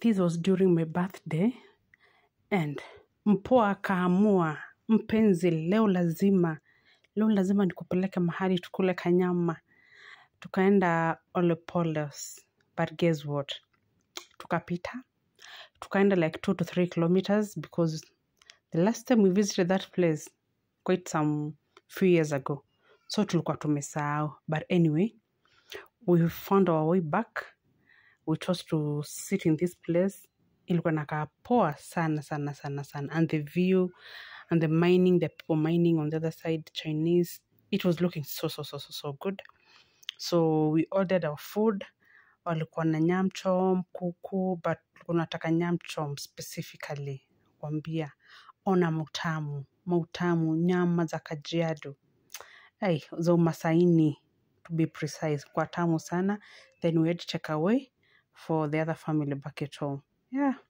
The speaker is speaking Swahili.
this was during my birthday and mpoa akaamua mpenzi leo lazima leo lazima nikupeleke mahali tukule kanyama tukaenda olepolos but guess what tukapita tukaenda like two to three kilometers because the last time we visited that place quite some few years ago so tulikuwa tumesahau but anyway we found our way back we chose to sit in this place ilikuwa nakaa poa sana sana sana sana and the view and the mining the people mining on the other side chinese it was looking so so so so so good so we ordered our food walikuwa na nyamchom kuku but unataka nyamchom specifically kwambia ona mutamu mautamu nyama za kajiado hey, za umasaini to be precise kwa tamu sana then we had to take away for the other family back at home yeah